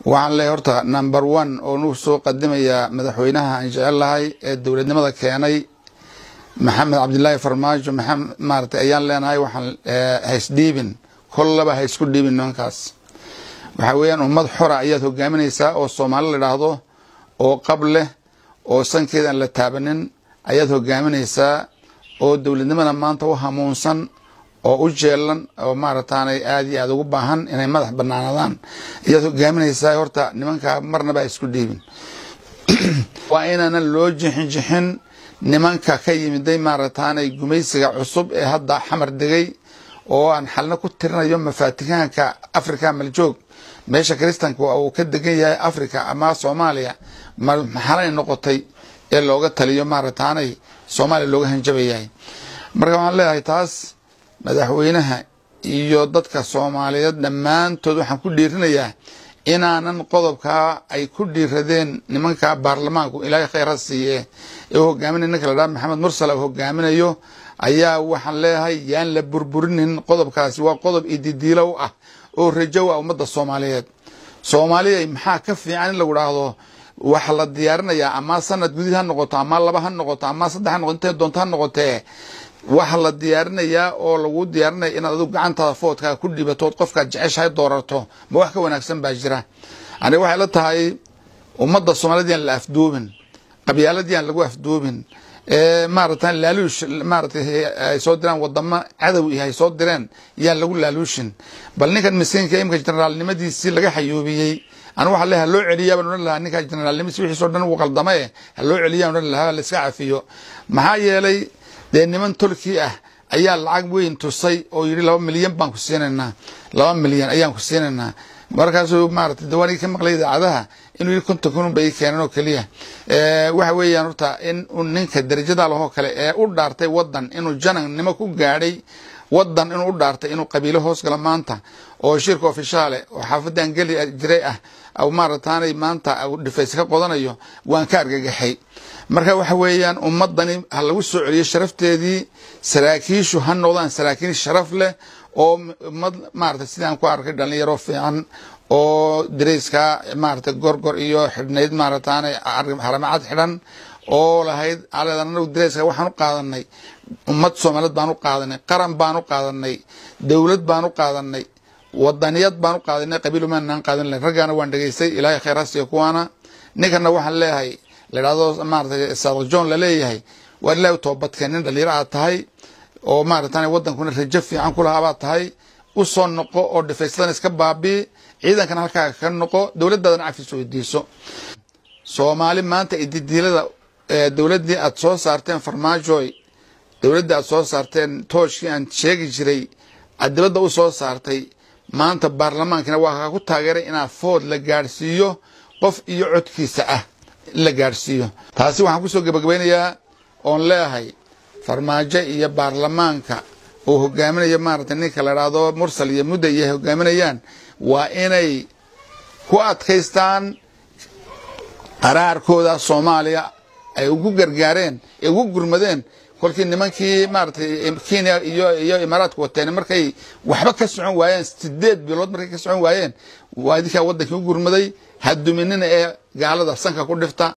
waxaan leeyahay horta number one oo nuu soo qadimayaa madaxweynaha aan jecel lahay ee dowladnimada keenay maxamed cabdilaahi farmaajo maxamed maaragtay ayaan leenahay waxaan haysdhiibin kollaba ha isku dhiibin nimankaas waxaa weeyaan ummad xora ayaad hogaaminaysaa oo soomaali la idhaahdo oo qab leh oo sankeeda aan la taabanin ayaad hogaaminaysaa oo dowladnimada maanta u hamuunsan oo u jeelan oo maarataanay aada iyo aada ugu baahan inay madax banaanadaan ayaad hogaaminaysaa horta nimankaa marnaba ha isku dhiibin waa inaanan loo jixin jixin nimanka ka yimiday maarataanay gumaysiga cusub ee hadda xamar degay oo aan xalna ku tirinayo mafaatihaanka africa maljoog meesha kristanka uu ka degan yahay africa ama soomaaliya maxalay noqotay ee looga taliyo maarataanay soomaaliya looga hanjabayahay marka waxaan leeyahay taas madaxweynaha iyo dadka soomaaliyeed dhammaantood waxaan ku dhiirinayaa inaanan qodobkaa ay ku dhiiradeen nimanka baarlamaanku ilaahay khayr ha siiye ee u hogaaminaya ninka la dhaha maxamed mursal uu hogaaminayo ayaa waxaan leeyahay yaan la burburinin qodobkaasi waa qodob ididiilow ah oo rajow ah ummadda soomaaliyeed soomaaliya maxaa ka fiican in lagu dhaahdo waxa la diyaarinayaa ama sanad gudid ha noqoto ama laba ha noqoto ama saddex ha noqoto intay doonto ha noqotee waxa la diyaarinayaa oo lagu diyaarinaya inaad adigu gacantaada foodkaa ku dhibatood qofkaad jeceshahay doorato ma wax ka wanaagsan baa jira aniga waxay la tahay ummadda soomaaliyed yaan la afduubin qabyaalad yaan lagu afduubin maarata laaluush maaratay ay soo diraan wadamo cadow iyo ay soo direen yaan lagu laaluushin bal ninkan miskiinka imika generaalnimadiisii laga xayuubiyey anu waxa le haloo celiyaa baan odhan lahaa ninka generaalnimadiisi wixiiso dhan uu qaldamae haloo celiyaa odhan lahaa laiska cafiyo maxaa yeelay dee niman tolkii ah ayaa lacag weyn tusay oo yidhi laba milyan baan ku siinaynaa laba milyan ayaan ku siinaynaa markaasuu maarata dawaanigi ka maqlay idaacadaha inuu yidhi konton kun bay keeneen oo keliya waxa weeyaan horta in ninka darajada lahoo kale ee u dhaartay wadan inuu janannimo ku gaadhay wadan inuu u dhaartay inuu qabiilo hoos galo maanta oo shirka ofishaale oo xaafadan geli jiray ah maarataanay maanta dhifays ka qodanayo waan ka argagaxay marka waxa weeyaan ummadani ha lagu soo celiyo sharafteedii saraakiishu ha noqdaan saraakiil sharaf leh oo ummad maarata sidaan ku arkay dhalinyaro fiican oo dareyska maarata gorgor iyo xidhnayd maarataana haramacad xidhan oo lahayd aleedan anagu dareyska waxaan u qaadanay ummad soomaaliyeed baan u qaadanay qaran baan u qaadanay dowlad baan u qaadanay wadaniyad baan u qaadanay qabiilumaanaan qaadan lahayn raggaana waan dhegaystay ilaahay khayr ha siiyo kuwaana ninkana waxaan leeyahay la idhahdo maarata saadaq john laleeyahay waa ilahi toobadkeen nin dhalinyaro aad tahay oo maaratan wadankuna rajo fiican ku lahaa baad tahay u soo noqo oo dhifaysadan iska baabii ciidankana halkaaga ka noqo dowladdaadana cafis weydiiso soomaali maanta ididiilada dowladdii aad soo saarteen farmaajoy dowladdii aad soo saarteen tooshkii aan sheegi jiray aad dibadda u soo saartay maanta baarlamaankina waa kaa ku taageeray inaa food la gaadhsiiyo qof iyo codkiisa ah in la gaadhsiiyo taasi waxaan kusoo gebagabaynayaa oon leeyahay farmaajo iyo baarlamaanka uu hogaaminayo maaragtay ninka la idhaahdo mursal iyo mudda iyo hogaaminayaan waa inay ku adkaystaan qaraarkooda soomaaliya ay ugu gargaareen ay ugu gurmadeen kolkii nimankii maaratay kenya iyo iyo imaaraadka wateen markay waxba ka socon waayeen sideed bilood markay ka socon waayeen waa idinkaa wadankii u gurmaday ha duminina ee gaalada sanka ku dhifta